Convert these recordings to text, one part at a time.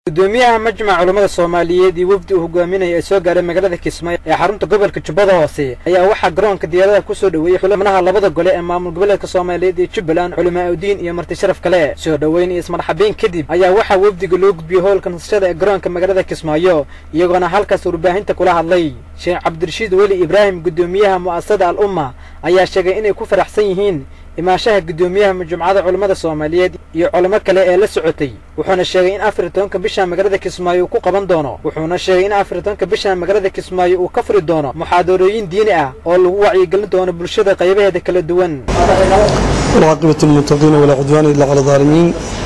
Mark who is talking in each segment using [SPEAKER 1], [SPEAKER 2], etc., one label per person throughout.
[SPEAKER 1] gudoomiyaha majmaca culammada soomaaliyeed iyo wafdi uu hogaaminaya ee soo gaaray magaalada kismaayo ee xarunta gobolka jubbada hoose ayaa waxaa garoonka diyaaradaha ku soo dhoweeyey xubnaha labada gole ee maamul goboleedka soomaaliyeed iyo jubbaland culimaa udiin iyo marti sharaf kale soo dhoweyn iyo ismarxabeyn kadib ayaa waxaa wafdiga loo gudbiyey howlka nasashada ee garoonka magaalada kismaayo iyagoona halkaas warbaahinta kula hadlay sheekh cabdirashiid weli ibraahim gudoomiyaha mu'asasada al umma ayaa sheegay inay ku faraxsan yihiin imaanshaha gudoomiyaha majmucada culammada soomaaliyeed iyo culamo kale ee la socotay wuxuuna sheegay in afar tobanka bisha magaalada kismaayo uu ku qaban doono wuxuuna sheegay in afar tobanka bisha magaalada kismaayo uu ka furi doono muxaadarooyin diini ah oo lagu wacyigelin doono bulshada qaybaheeda kala duwan
[SPEAKER 2] والعاقبة للمتقين ولا عدوان إلا على الظالمين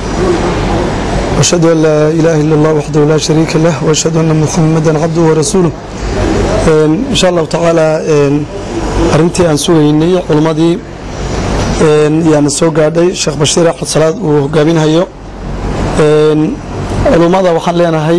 [SPEAKER 2] وأشهد أن لا إله إلا الله وحده لا شريك له وأشهد أن محمدا عبده ورسوله إن شاء الله تعالى أرنتي أن سويني علمدي يعني soo gaadhay sheekh bashiir axmed salaad uu hogaaminhayo culummada waxaan leenahay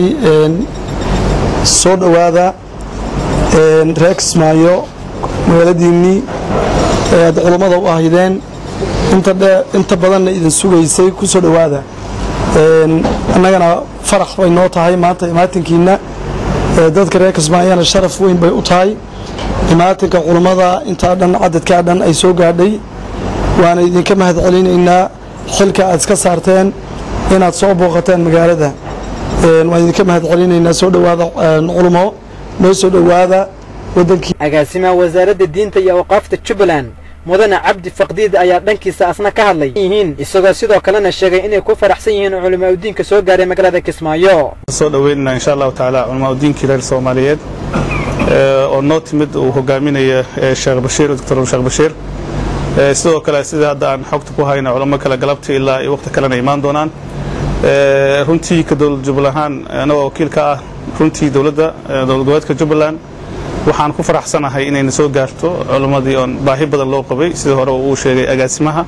[SPEAKER 2] soo dhowaada reer kismaayo magaaladiinnii aad culummada u ahaydeen inta badanna idin sugaysay ku soo dhowaada annagana farax bay noo tahay maanta imaatinkiina dadka reer kismaayana sharaf weyn bay u tahay imaatinka culummada intaa dhan cadadkaa dhan ay soo gaadhay waana idinka mahad celinaynaa xilka aad iska saarteen inaad soo booqateen magaalada waan idinka mahad celinaynaa soo dhowaada culumo noo soo dhowaada wadankii
[SPEAKER 1] agaasimaha wasaaradda diinta iyo awqaafta jubbaland mudane cabdi faqdiid ayaa dhankiisa asna ka hadlay yihiin isagoo sidoo kalena sheegay inay ku faraxsan yihiin culamaa udiinka soo gaaray magaalada kismaayo
[SPEAKER 3] soo dhoweynana insha allahu tacaala culamaa udiinkii reer soomaaliyeed oo noo timid uu hogaaminaya sheekh bashiir doctor sheekh bashiir sidoo kale sida hadda aan xogta ku hayna culamo kale galabta ilaa iyo waqti kalena imaan doonaan runtii ka dowlad jubbaland ahaan anagoo wakiil ka ah runtii dowladda dowlad goboleedka jubbaland waxaan ku faraxsanahay inayna soo gaarto culammadii oon baahi badan loo qabay sida hore uu sheegay agaasimaha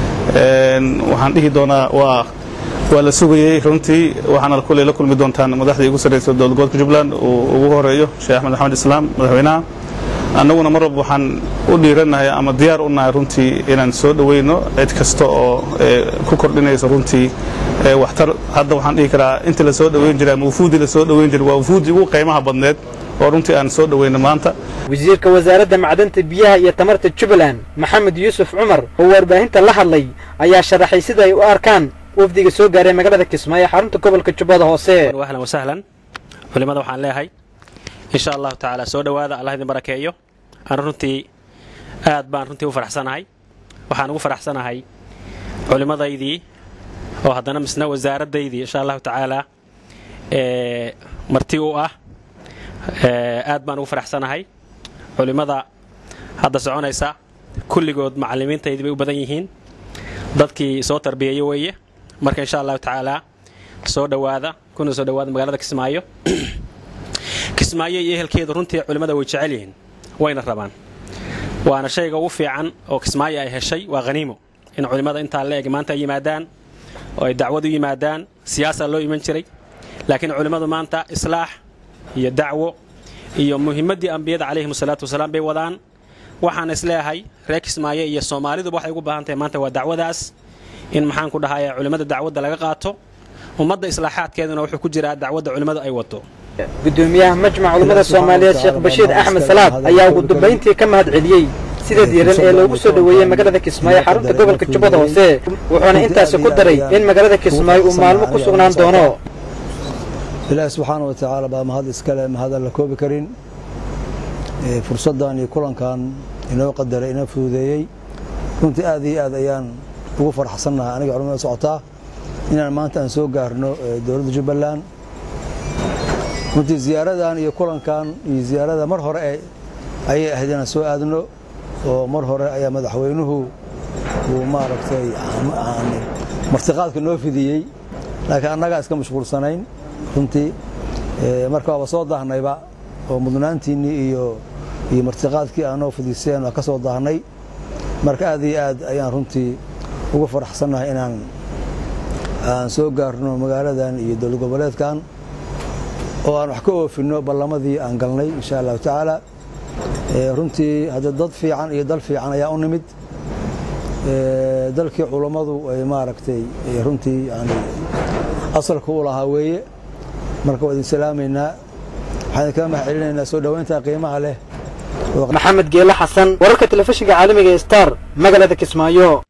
[SPEAKER 3] waxaan dhihi doonaa waa waa la sugayey runtii waxaana kuley la kulmi doontaan madaxdii ugu sarreysa dowlad goboleedka jubbaland uu ugu horeeyo sheekh axmed maxamed islaam madaxweynaha annaguna mar walba waxaan u dhiirannahay ama diyaar u nahay runtii inaan soo dhoweyno cid kasta oo ku kordhinayso runtii waxtar hadda waxaan dhihi karaa intii la soo dhoweyn jiray ama wufuuddii la soo dhoweyn jiray waa wufuuddii ugu qiimaha badneed oo runtii aan soo dhoweyno maanta
[SPEAKER 1] wasiirka wasaaradda macdanta biyaha iyo tamarta jubbaland maxamed yuusuf cumar oo warbaahinta la hadlay ayaa sharaxay sida ay u arkaan wafdiga soo gaaray magaalada kismaayo xarunta gobolka jubbada hoose
[SPEAKER 4] ahlan wasahlan culimada waxaan leeyahay insha allahu tacaala soo dhowaada allah idin barakeeyo aan runtii aad baan runtii u faraxsanahay waxaan ugu faraxsanahay culimmadaydii oo haddana misna wasaaraddaydii insha allahu tacaala marti u ah aad baan ugu faraxsanahay culimmada hadda soconaysa kulligood macallimiintaydii bay u badan yihiin dadkii soo tarbiyeeya weeye marka insha allahu tacaala soo dhowaada kuna soo dhowaada magaalada kismaayo kismaayo iyo ehelkeedu runtii culimmada way jecel yihiin wayna rabaan waana shayga ugu fiican oo kismaayo ay heshay waa haniimo in culimmada intaa la eg maanta ay yimaadaan oo ay dacwad u yimaadaan siyaasaa loo iman jiray laakiin culimmadu maanta islaax iyo dacwo iyo muhimmaddii ambiyada calayhim salaatu wasalaam bay wadaan waxaan isleeyahay reer kismaayo iyo soomaaliduba waxay ugu baahan tahay maanta waa dacwadaas in maxaan ku dhahaya culimmada dacwadda laga qaato ummadda islaaxaadkeeduna wuxuu ku jiraa dacwadda culimmadu ay wato
[SPEAKER 1] gudoomiyaha majmac culammada soomaaliyeed sheekh bashiir axmed salaad ayaa ugu dambayntii ka mahad celiyey sida diiran ee loogu soo dhoweeyey magaalada kismaayo xarunta gobolka jubbada hoose wuxuuna intaasi ku daray in magaalada kismaayo uu maalmo ku sugnaan doono
[SPEAKER 5] ilaahi subxaana wa tacaala baa mahad iskale mahadaan la koobi karin fursaddan iyo kulankan inoo qadaray inoo fududeeyey runtii aad iyo aad ayaan ugu faraxsannahay aniga culamada socotaa inaan maanta aan soo gaarno dowladda jubbaland runtii ziyaaradan iyo kulankan iyo ziyaarada mar hore ayay ahayd inaan soo aadno oo mar hore ayaa madaxweynuhu uu maaragtay martiqaadka noo fidiyey laakiin annagaa iska mashquulsanayn runtii marka waaba soo daahnayba oo mudnaantiinnii iyo iyo martiqaadkii aanoo fidiseen waa ka soo daahnay marka aad iyo aad ayaan runtii ugu faraxsannahay inaan aan soo gaarno magaaladan iyo dowlad goboleedkan oo aan wax ka oofinno ballamadii aan galnay insha allahu tacaala runtii hadda dad fiican iyo dal fiican ayaa u nimid dalkii culammadu ay maaragtay runtii yani asalka u lahaa weeye marka waa idin salaamaynaa waxaan idinkaga mahad celinaynaa soo dhoweynta qiimaha leh
[SPEAKER 1] maxamed geele xasan wararka telefishinka caalamiga ee star magaalada kismaayo